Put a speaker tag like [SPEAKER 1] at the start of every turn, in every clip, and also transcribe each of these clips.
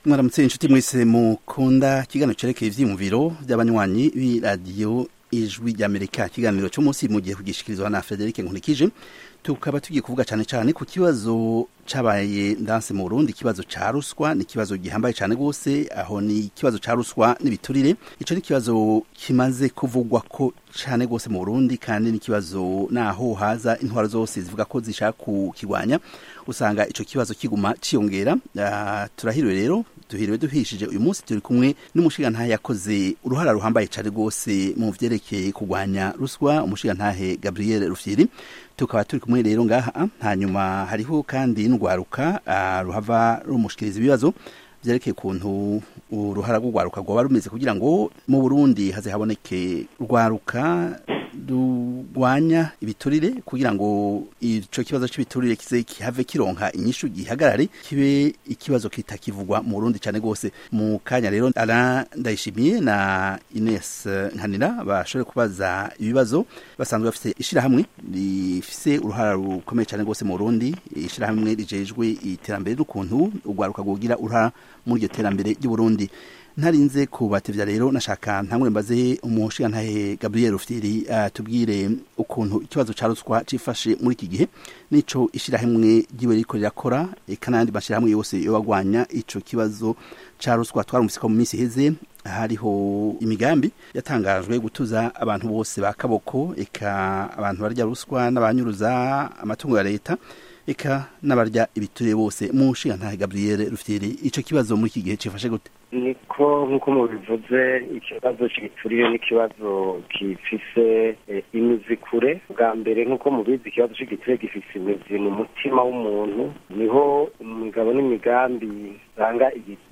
[SPEAKER 1] mwaramutse inshuti mwese mukunda ikiganiro cerekeye ivyiyumviro vy'abanywanyi b'iradiyo ijwi ry'amerika ikiganiro c'umunsi mugiye kugishikirizwa na frederic nkunikije tukaba tugiye kuvuga cane cane ku kibazo cabaye ndanse mu burundi ikibazo ca ruswa ni ikibazo gihambaye cane gose aho ni ikibazo ca ruswa n'ibiturire ico ni ikibazo kimaze kuvugwa ko cane gose mu burundi kandi ni ikibazo naho haza intwaro zose zivuga ko zishaka kukigwanya usanga ico kibazo kiguma ciyongera uh, turahiriwe rero duhiriwe duhishije uyu munsi turi kumwe n'umushigantahe yakoze uruhara ruhambaye cane rwose mu vyerekeye kugwanya ruswa umushigantahe Gabriel Rufyiri tukaba turi kumwe rero ngaha hanyuma hariho kandi n'urwaruka uh, ruhava rumushikiriza ibibazo vyerekeye ukuntu uruhara rw'urwaruka rwoba rumeze kugira ngo mu Burundi haze haboneke urwaruka rugwanya ibiturire kugira ngo ico kibazo c'ibiturire kize kihave kironka inyishu gihagarare kibe ikibazo kitakivugwa mu Burundi cane gose mu kanya rero Alain Ndayishimiye na Ines Nkanira bashobore kubaza ibibazo basanzwe bafite ishirahamwe rifise uruhara rukomeye cane gose mu Burundi ishirahamwe rijejwe iterambere n'ukuntu urwaruka rwogira uruhara muri iryo terambere ry'u Burundi ntarinze kubatevya rero nashaka ntangure mbaze umushigantahe Gabriel Rufyiri atubwire ukuntu ikibazo ca ruswa cifashe muri iki gihe nico ishirahamwe ryiwe riko rirakora eka n'ayandi mashirahamwe yose yobagwanya ico kibazo ca ruswa twarumvise ko mu minsi iheze hariho imigambi yatangajwe gutuza abantu bose ba kaboko eka abantu barya ruswa n'abanyuruza amatungo ya leta eka n'abarya ibiturire bose mu nshingantahe Gabriel Rufyiri ico kibazo muri iki gihe cifashe gute
[SPEAKER 2] niko nk'uko mubivuze ikibazo cy'igiturire n'ikibazo gifise imizi kure bwa mbere nk'uko mubizi ikibazo cy'igiturire gifise imizi mu mutima w'umuntu niho imigabo n'imigambi usanga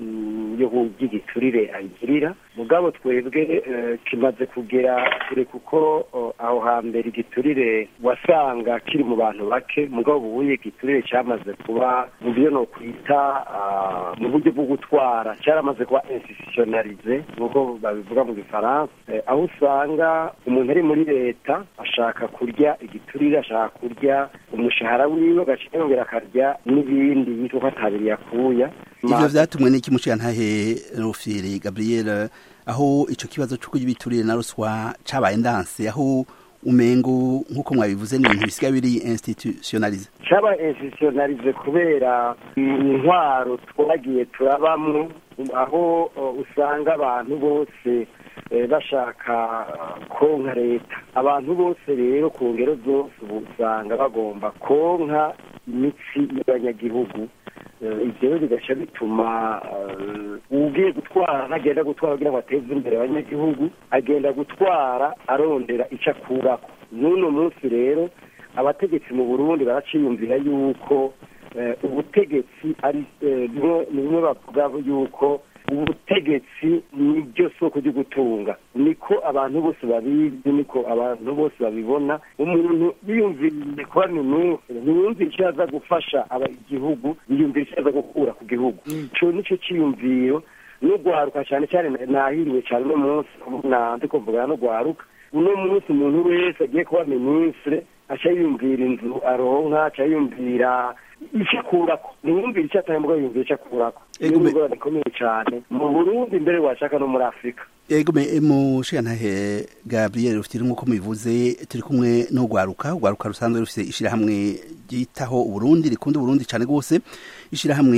[SPEAKER 2] y'igiturire ayigirira mugabo twebwe kimaze kugera kure kuko aho hambere igiturire wasanga kiri mu bantu bake mugabo ubuye igiturire cyamaze kuba mu byo no kwita mu buryo bwo gutwara cyaramaze kuba institutionalize nk'uko babivuga mu gifaransa aho usanga umuntu ari muri leta ashaka kurya igiturire ashaka kurya umushahara wiwe agaca yongera akarya n'ibindi yitwa ko atabiri yakuya
[SPEAKER 1] ivyo vyatumwe n'iki mushigantahe Rufyiri Gabriel aho ico kibazo c'uko ibiturire na ruswa cabaye ndanse aho umengo nk'uko mwabivuze ni ibintu bisigaye biri institutionalize
[SPEAKER 2] caba institutionalize kubera intwaro twagiye turabamwo aho usanga abantu bose bashaka konka leta abantu bose rero ku ngero zose ubu usanga bagomba konka imitsi y'abanyagihugu ibyo bigaca bituma ugiye gutwara ntagenda gutwara kugira ngo ateze imbere abanyagihugu agenda gutwara arondera icyo akurako n'uno munsi rero abategetsi mu burundi baraciyumvira yuko ubutegetsi ari bimwe bavuga yuko ubutegetsi nibyo soko ryo gutunga niko abantu bose babizi niko abantu bose babibona umuntu yiyumviriye kuba minisitiri ntiyumvire icyo aza gufasha igihugu yiyumvira icyo aza gukura ku gihugu icyo nicyo cyiyumviro n'urwaruka cyane cyane nahiriwe cyane uno munsi ndi kuvuga no rwaruka uno munsi umuntu wese agiye kuba minisitiri aca yiyumvira inzu aronka aca yiyumvira icyo akurako ntiyumvire icyo atari mbwa yumvira icyo akurako niyo ngorane ikomeye cyane mu burundi mbere washaka no muri afurika
[SPEAKER 1] ego mushigantahe gabriel rufitiri nk'uko mubivuze turi kumwe n'urwaruka urwaruka rusanzwe rufite ishyirahamwe ryitaho uburundi rikunda uburundi cyane rwose ishyirahamwe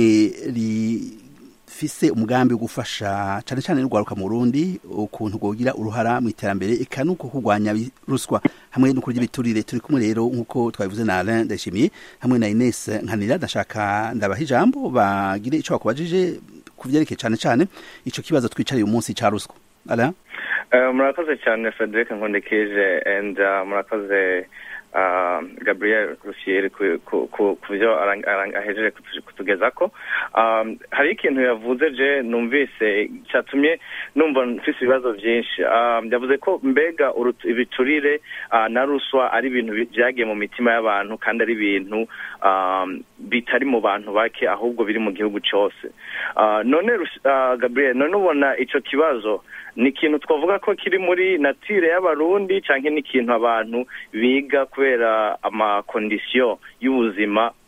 [SPEAKER 1] rifise umugambi wo gufasha cyane cyane n'urwaruka mu burundi ukuntu rwogira uruhara mu iterambere eka nuko kurwanya ruswa hamwe no kurya ibiturire turi kumwe rero nk'uko twabivuze na Alain Ndayishimiye hamwe na Ines Nkanira ndashaka ndabaha ijambo bagire ico bakubajije kuvyerekeye cyane cyane ico kibazo twicariye umunsi ca ruswa Alain
[SPEAKER 3] murakoze cyane Frederic Nkondekije and murakoze gabriel rusiyeri ku byo ahejeje kutugezako hari ikintu yavuze je numvise cyatumye numva mfise ibibazo byinshi yavuze ko mbega ibiturire na ruswa ari ibintu byagiye mu mitima y'abantu kandi ari ibintu bitari mu bantu bake ahubwo biri mu gihugu cyose none gabriel none ubona icyo kibazo ni ikintu twavuga ko kiri muri natire y'abarundi cyangwa ni ikintu abantu biga kubera amakondisiyo y'ubuzima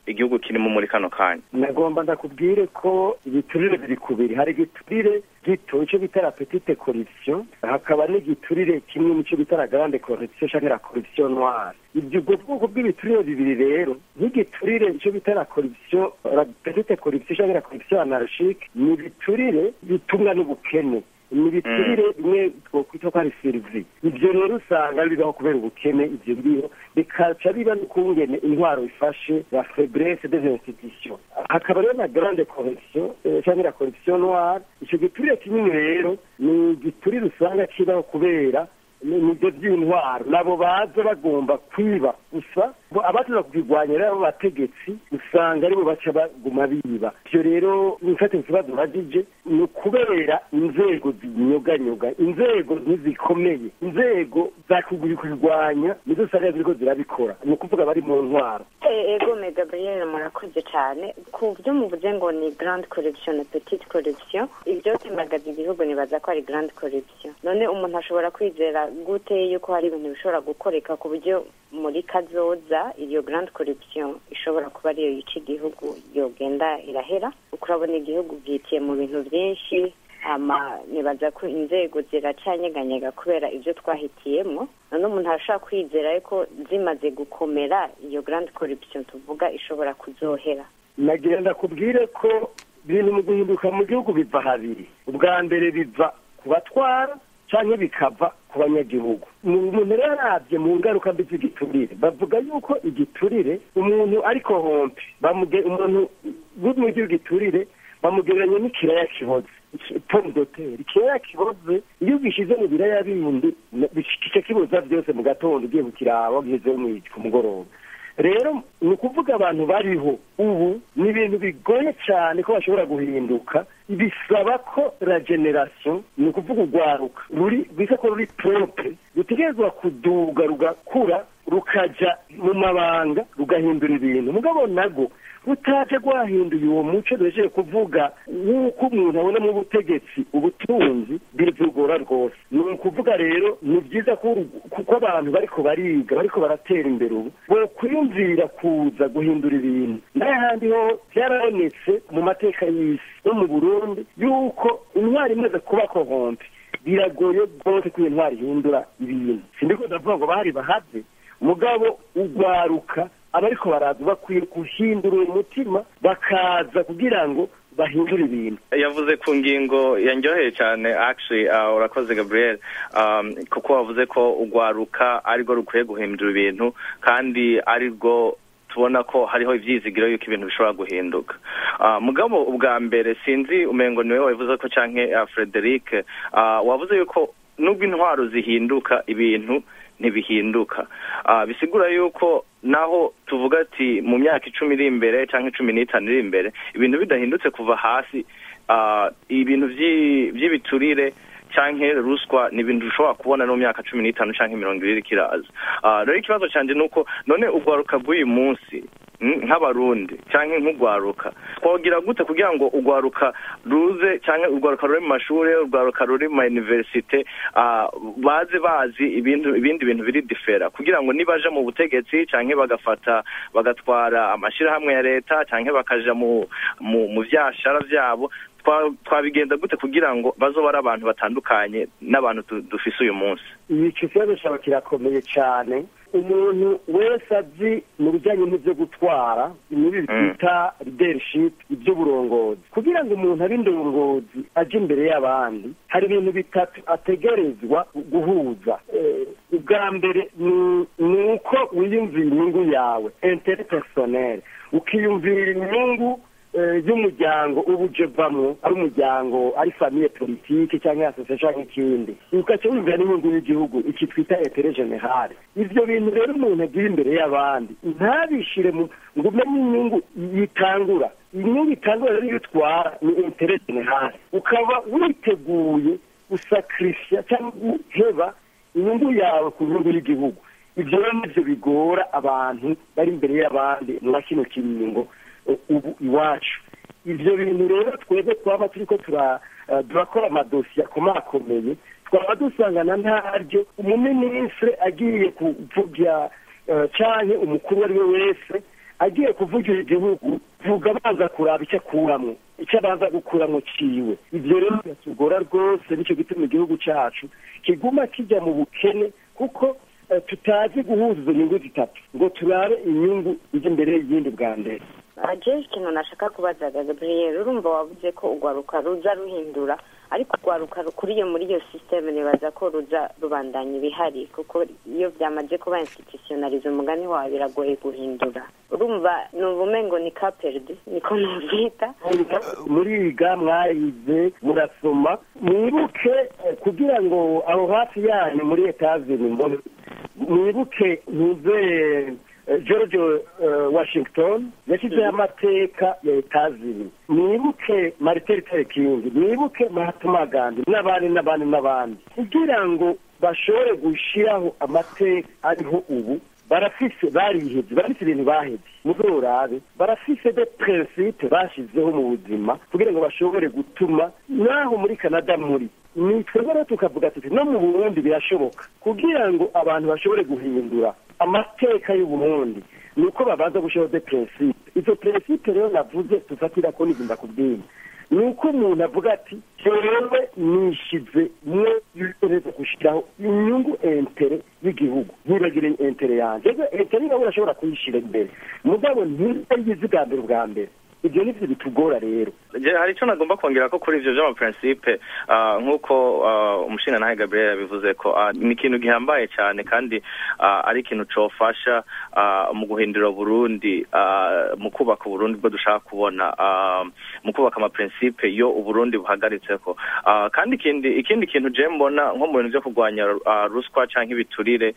[SPEAKER 3] igihugu kirimo muri kano kanya
[SPEAKER 2] nagomba ndakubwire ko ibiturire biri kubiri hari igiturire gito icyo bita la petite corruption hakaba n'igiturire kimwe nicyo bita la grande corruption cyangwa la corruption noire ibyo ubwo bwoko bw'ibiturire bibiri rero nk'igiturire icyo bita la corruption la petite corruption cyangwa la corruption anarchique ni ibiturire bitumwa n'ubukene ni ibiturire bimwe twokwita ko ari serivi ibyo rero usanga bibaho kubera ubukene ibyo biriho bikaca biba n'ukungene intwaro ifashe la faiblesse des institutions hakaba rero na grande corruption cyangwa la corruption noire icyo giturire kinini rero ni igiturire usanga kibaho kubera nibyo by'intwaro nabo baza bagomba kwiba gusa abaza kubirwanya rero bategetsi usanga aribo baca baguma biba ibyo rero nifate ikibazo bagije ni ukubera inzego zinyoganyoga inzego ntizikomeye inzego zakubirwanya nizo usanga ziriko zirabikora ni ukuvuga bari mu ntwaro
[SPEAKER 4] ego megabriel murakoze cyane ku byo muvuze ngo ni grande corruption na petite corruption ibyo temagaza igihugu nibaza ko ari grande corruption none umuntu ashobora kwizera gute yuko hari ibintu bishobora gukoreka ku buryo muri kazoza iyo grande corruption ishobora kuba ariyo yica igihugu yogenda irahera urabona igihugu bwitiye mu bintu byinshi ama nibaza ko inzego ziracanyeganyega kubera ibyo twahitiyemo none umuntu arashobora kwizera ko zimaze gukomera iyo grande corruption tuvuga ishobora kuzohera
[SPEAKER 2] nagira ndakubwire ko ibintu mu guhinduka mu gihugu biva habiri ubwa mbere biva ku batwara cyangwa bikava ku banyagihugu umuntu rero arabye mu ngaruka mbi z'igiturire bavuga yuko igiturire umuntu ariko hompe umuntu mu giturire bamugereranya n'ikiraya kiboze pomme de terre ikiraya kiboze iyo ugishyize mu biraya bindi kica kiboza byose mu gatondo ugiye kukiraba ugeze ku mugoroba rero ni ukuvuga abantu bariho ubu ni ibintu bigoye cyane ko bashobora guhinduka bisaba ko la generation ni ukuvuga urwaruka ruri rwisa ko ruri propre rutegerezwa kuduga rugakura rukajya mu mabanga rugahindura ibintu mugabo nago rutaje rwahinduye uwo muco duhejeje kuvuga nk'uko umuntu abona mu butegetsi ubutunzi biragora rwose ni ukuvuga rero ni byiza kuko abantu bariko bariga bariko baratera imbere ubu bokwiyumvira kuza guhindura ibintu n'ahandi ho byarabonetse mu mateka y'isi no mu burundi yuko intwari imaze kuba kohompe biragoye rwose ko iyo ntwari ihindura ibintu sindiko ndavuga ngo bari bahave mugabo ugwaruka abariko baraza bakwiye guhindura umutima bakaza kugira ngo bahindura ibintu
[SPEAKER 3] yavuze ku ngingo yanyoheye cyane actually uh, urakoze gabriel um, kuko wavuze ko ugwaruka arirwo rukwiye guhindura ibintu kandi arirwo tubona ko hariho ibyizigiro yuko ibintu bishobora guhinduka mugabo ubwa mbere sinzi umengo niwe wabivuze ko canke frederic wavuze yuko nubwo intwaro zihinduka ibintu ntibihinduka bisigura yuko naho tuvuga ati mu myaka icumi iri imbere cyangwa icumi n'itanu iri imbere ibintu bidahindutse kuva hasi ibintu by'ibiturire cyangwa ruswa ni ibintu dushobora kubona no mu myaka cumi n'itanu cyangwa mirongo ibiri kiraza rero ikibazo cyanjye ni uko none urwaruka rw'uyu munsi nk'abarundi cyangwa nk'urwaruka twagira gute kugira ngo urwaruka ruze cyangwa urwaruka ruri mu mashuri urwaruka ruri mu mayuniverisite baze bazi ibindi bintu biri difera kugira ngo nibaje mu butegetsi cyangwa bagafata bagatwara amashyirahamwe ya leta cyangwa bakaja mu byashara byabo twabigenda gute kugira ngo bazobe ari abantu batandukanye n'abantu dufise uyu munsi
[SPEAKER 2] iki kibazo cyaba kirakomeye cyane umuntu wese azi mu bijyanye n'ibyo gutwara ibi bita leadership iby'uburongozi kugira ngo umuntu abe indongozi ajye imbere y'abandi hari ibintu bitatu ategerezwa guhuza ubwa mbere ni uko wiyumvira inyungu yawe intere personel ukiyumvira inyungu y'umuryango uba uje vamwo ari umuryango ari famiye politike cyangwa asosiyasiyo cyangwa ikindi ugaca wumvira n'inyungu y'igihugu iki twita etere generale ibyo bintu rero umuntu agira imbere y'abandi ntabishire ngo umenye inyungu yitangura inyungu itangura rero iyo utwara ni etere generale ukaba witeguye gusakirisiya cyangwa guheba inyungu yawe ku nyungu y'igihugu ibyo rero nibyo bigora abantu bari imbere y'abandi muri kino kiringo ubu iwacu ibyo bintu rero twebwe twaba turi ko turakora amadosiye akomakomeye twaba dusangana ntaryo umuminisitiri agiye kuvuga cyane umukuru uwo ari we wese agiye kuvugira igihugu vuga abanza kuraba icyo akuramwo icyo abanza gukuramwo ciwe ivyo rero biratugora rwose nicyo gituma igihugu cacu kiguma kijya mu bukene kuko tutazi guhuza izo nyungu zitatu ngo turabe inyungu ijya imbere y'iyindi bwa mbere
[SPEAKER 4] jewe ikintu nashaka kubaza gabriel urumva wavuze ko urwaruka ruza ruhindura ariko urwaruka rukuriye muri iyo sisiteme nibaza ko ruza rubandanya ibihari kuko iyo byamaze kuba institutionalize umugani wawe biragoye guhindura urumva ni ubumengo ni kaperdi niko nubyita
[SPEAKER 2] muriga mwayize murasoma mwibuke kugira ngo aho hafi yanyu muri etazini mbone mwibuke ntuze george washington yashyizeho amateka ya etazini mwibuke martin luther king mwibuke mahatma gandhi n'abandi n'abandi n'abandi kugira ngo bashobore gushyiraho amateka ariho ubu barafise barihebye barafise ibintu bahebye muzorabe barafise de principe bashizeho mu buzima kugira ngo bashobore gutuma naho muri canada muri ni twebwe rero tukavuga tuti no mu burundi birashoboka kugira ngo abantu bashobore guhindura amateka y'uburundi ni uko babanza gushyiraho de principe izo principe rero navuze tufatira ko nigomba kubwira ni uko umuntu avuga ati jewe nishize mwe yutereza gushyiraho inyungu entere y'igihugu ntibagire entere yanjye ego entere nawe urashobora kuyishyira imbere mugabo ntiyizi bwa mbere ubwa mbere ibyo ni byo bitugora rero
[SPEAKER 3] hari icyo nagomba kongera ko kuri ibyo by'amaprincipe nk'uko umushinga nawe gabriel yabivuze ko ni ikintu gihambaye cyane kandi ari ikintu cyofasha mu guhindura burundi mu kubaka uburundi bwo dushaka kubona mu kubaka amaprincipe yo uburundi buhagaritse ko kandi ikindi ikindi kintu je mbona nko mu bintu byo kurwanya ruswa cyangwa ibiturire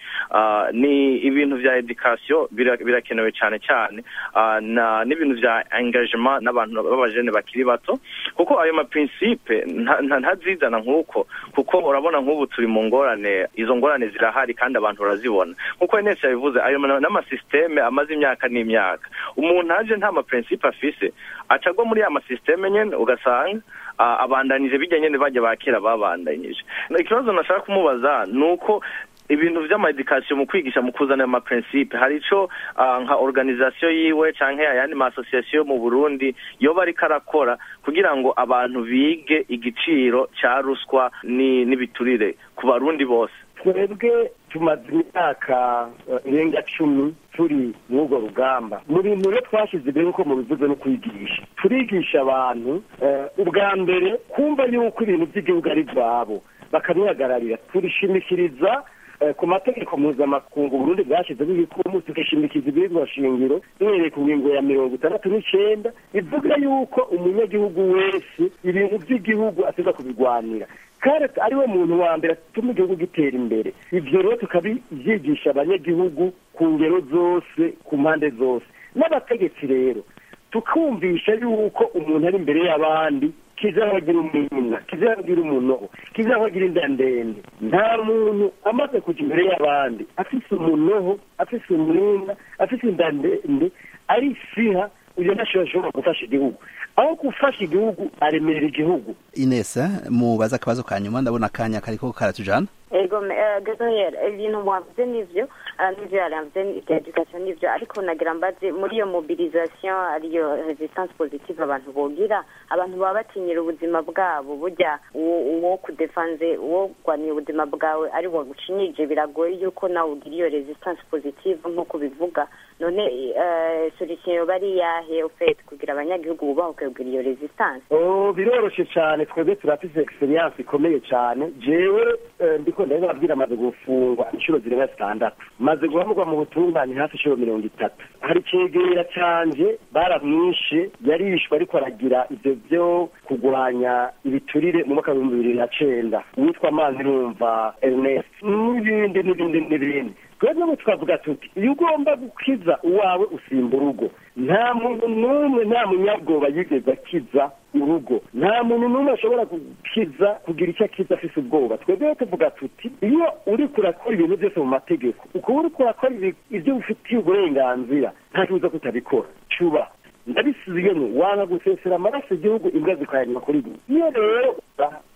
[SPEAKER 3] ni ibintu bya edikasiyo birakenewe cyane cyane n'ibintu bya engagement n'abantu b'abajene bakiri bato kuko ayo maprincipe ntazizana nk'uko kuko urabona nk'ubu turi mu ngorane izo ngorane zirahari kandi abantu barazibona nk'uko inesi yabivuze ayo n'amasisiteme amaze imyaka n'imyaka umuntu aje nta maprincipe afise acagwa muri ya masisiteme nyene ugasanga abandanije bijya nyene bajya bakera babandanyije ikibazo nashaka kumubaza ni uko ibintu by'amadikasiyo mu kwigisha mu kuzana amaprincipe hari ico nka organisation yiwe canke ayandi ma association mu Burundi yoba ariko arakora kugira ngo abantu bige igiciro cya ruswa n'ibiturire ku barundi bose
[SPEAKER 2] twebwe tumaze imyaka irenga cumi turi muri urwo rugamba mu bintu rero twashyize imbere nk'uko mubivuze no kwigisha turigisha abantu ubwa mbere kumva yuko ibintu by'igihugu ari ibyabo bakabihagararira turishimikiriza ku mategeko mpuzamakungu Burundi bwashyizeho ibikumu tugashimikiza ibiribwa shingiro duhereye ku ngingo ya mirongo itandatu n'icyenda bivuga yuko umunyagihugu wese ibintu by'igihugu ateza kubirwanira kandi ariwe muntu wa mbere atuma igihugu gitera imbere ibyo rero tukabibyigisha abanyagihugu ku ngero zose ku mpande zose n'abategetsi rero tukumvisha yuko umuntu ari imbere y'abandi kizabagira umwina kizabagira umunoho kizabagira inda ndende nta muntu amaze kujya imbere y'abandi afise umunoho afise umwina afise inda ndende ari siha uyo ntashobora gufasha igihugu aho gufasha igihugu aremerera igihugu
[SPEAKER 1] inesa mubaza akabazo ka nyuma ndabona akanya kariko karatujana
[SPEAKER 4] ego gabriel ibintu mwavuze nivyo n'ivyo yaramvuze ibya education nivyo ariko nagira mbaze muri iyo mobilisation ariyo resistance positive abantu bogira abantu baba batinyira ubuzima bwabo burya uwo kudefanze uwo gwaniye ubuzima bwawe ari wo gucinyije biragoye yuko nawe ugira iyo resistance positive nk'uko bivuga none solution yoba ari iyahe ufete kugira abanyagihugu bubahuke kugira iyo resistance
[SPEAKER 2] biroroshe cyane twebwe turafise experience ikomeye cyane jewe ndiko ndababwira amaze gufungwa inshuro zirenga zitandatu maze guhamurwa mu butungane hafi inshuro mirongo itatu hari icegera canje baramwishe yarishwe ariko aragira ivyo vyo kurwanya ibiturire mu mwaka w'ibihumbi bibiri na cenda uwitwa amazi numva ernest n'ibindi n'ibindi n'ibindi twebwe ngo tukavuga tuti iyo ugomba gukiza uwawe usimba urugo nta muntu n'umwe nta munyabwoba yigeze akiza urugo nta muntu n'umwe ashobora gukiza kugira icyo akiza afise ubwoba twebwe tuvuga tuti iyo uri kurakora ibintu byose mu mategeko ukaba uri kurakora ibyo ufitiye uburenganzira nta kibuza kutabikora cuba ndabisubiyemo wanga gusesera amaraso igihugu imbwa zikayanywa kuri buri iyo rero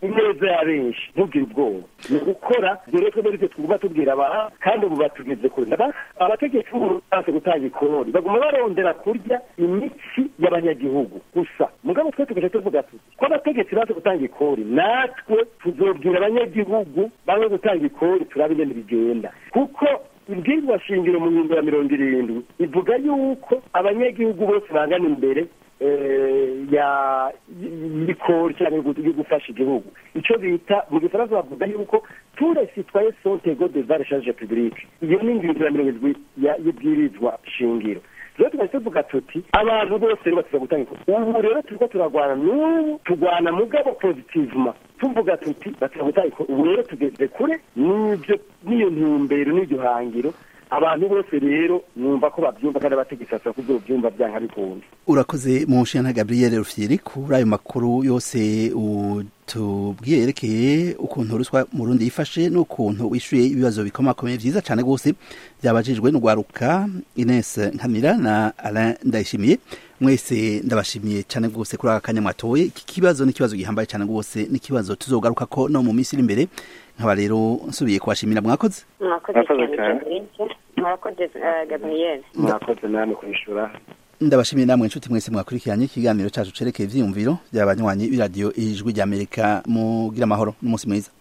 [SPEAKER 2] ineza ya benshi ntugire ubwoba ni ugukora dore ko muri twe twumva tubwira abaha kandi ubu batugeze kure abategetsi b'ubu banse gutanga ikori baguma barondera kurya imitsi y'abanyagihugu gusa mugabo twe tugaca tuvuga tuti ko abategetsi banse gutanga ikori natwe tuzobwira abanyagihugu banze gutanga ikori turabe ingene bigenda kuko ibwirwa shingiro mu ngingo ya mirongo irindwi ivuga yuko abanyagihugu bose bangana imbere ya y'ikori cyangwa yo gufasha igihugu icyo bita mu gifaransa bavuga yuko ture sitwaye sontego de vare charge publique iyo ni ingingo ya mirongo irindwi y'ibwirizwa shingiro rero tugahita tuvuga tuti abantu bose rero batuza gutanga ikori ubu rero turiko turagwana n'ubu tugwana mugabo positivement tuvuga tuti batuza gutanga ikori ubu rero tugeze kure n'ibyo n'iyo ntumbero n'iryo hangiro abantu bose rero numva ko babyumva kandi abategetsi basaba kuzobyumva byanga bikunda
[SPEAKER 1] urakoze mu nshingano gabriel rufyiri kuri ayo makuru yose utubwiye yerekeye ukuntu ruswa mu rundi yifashe n'ukuntu wishyuye ibibazo bikomakomeye byiza cyane rwose byabajijwe n'urwaruka ines nkamira na alain ndayishimiye mwese ndabashimiye cyane rwose kuri aka kanya mwatoye iki kibazo ni ikibazo gihambaye cyane rwose ni ikibazo tuzogaruka ko no mu minsi iri imbere nkaba rero nsubiye kubashimira mwakoze
[SPEAKER 4] mwakoze cyane mwakoze gabriel
[SPEAKER 2] mwakoze namwe kubishura
[SPEAKER 1] ndabashimiye namwe inshuti mwese mwakurikiranye ikiganiro cyacu cerekeye ivyiyumviro by'abanywanyi b'iradiyo ijwi ry'amerika mugira amahoro n'umunsi mwiza